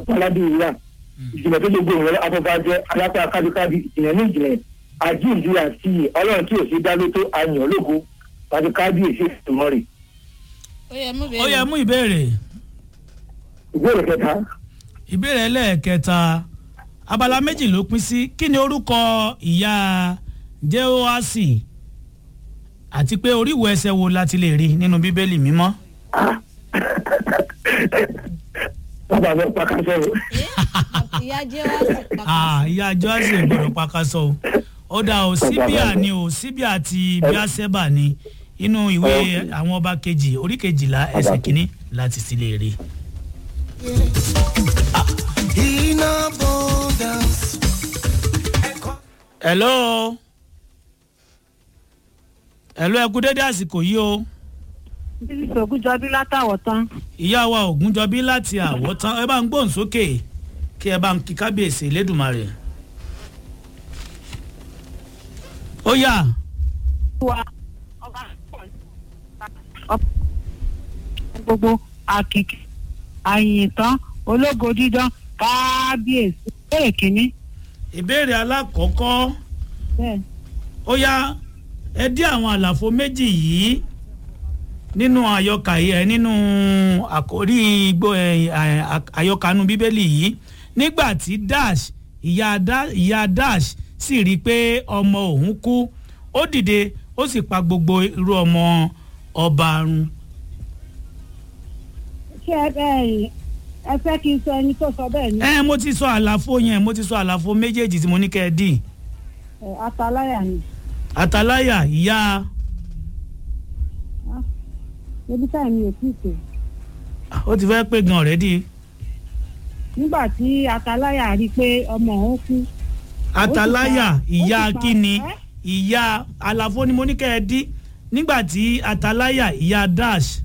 ọ̀làdì ìyá ìjìnlẹ̀ tó gbogbo ìrọ̀lẹ́ afọ́fá jẹ́ alápá kábíkábí ìjìnlẹ̀ ní ìjìnlẹ̀ àjíǹde àti ọlọ́run tí ò sí dá ló tó àyàn ológo tàbí kábíyèsí ìtumọ̀ rẹ̀ ó yẹ mú ó bẹ́ẹ̀ yẹ mú ìbéèrè ìbéèrè kẹta ìbéèrè ẹlẹ́ẹ̀kẹta abala méjì ló pín sí kí ni orúkọ ìyá jehoasi àti pé oríwo ẹsẹ̀ wo la ti lè rí nínú bíbélì mímọ́. bàbá mi pàkà sọ̀rọ̀ ìyá jẹ́ wá sí Ah, ìyá joasi gbọ́dọ̀ pakasọ o ó dà o síbíà ni o síbíà ti bíásẹ́bà ni inú ìwé àwọn ọba kejì orí kejìlá ẹsẹ̀ kínní láti sì lè rí. In abundance. hello hello ẹ kú dédé àsìkò yìí o bíbí ògúnjọbí látàwọ̀ tán ìyá wa ògúnjọbí láti àwọ̀tán ẹ bá ń gbóhùn sókè kí ẹ bá ń kí kábíyèsí lẹ́dùnmarè. ó yá wa ọba ọba gbogbo àkìkì àyìntàn ológo dídán kábíyèsí bẹ́ẹ̀ kínní ìbéèrè alákọ̀ọ́kọ́ bẹ́ẹ̀ ó yá ẹ dí àwọn àlàfo méjì yìí nínú àyọkà yìí ẹ nínú àkórí igbó ẹ à- àyọkànú bíbélì yìí nígbà tí dash ìyá Da- ìyá dash sì rí i pé ọmọ òun kú ó dìde ó sì pa gbogbo irú ọmọ ọba run ṣé ẹ bẹ́ẹ̀ ẹ fẹ́ kí n sọ ẹni tó sọ bẹ́ẹ̀ ni ẹ mo ti sọ àlàfo yẹn mo ti sọ àlàfo méjèèjì tí mo ní kẹ́ ẹ dì ẹ, ataláyà ni àtàláyà ìyá ebi táyà mi ò tí ì pè ó ti fẹ́ pé gan ọ̀rẹ́dì nígbà tí ataláyà rí i pé ọmọ òun kú àtàláyà ó ti ìyá pa- kíni ẹ́? ìyá àlàfo ni mo ní kẹ́ ẹ dí nígbà tí àtàláyà ìyá dash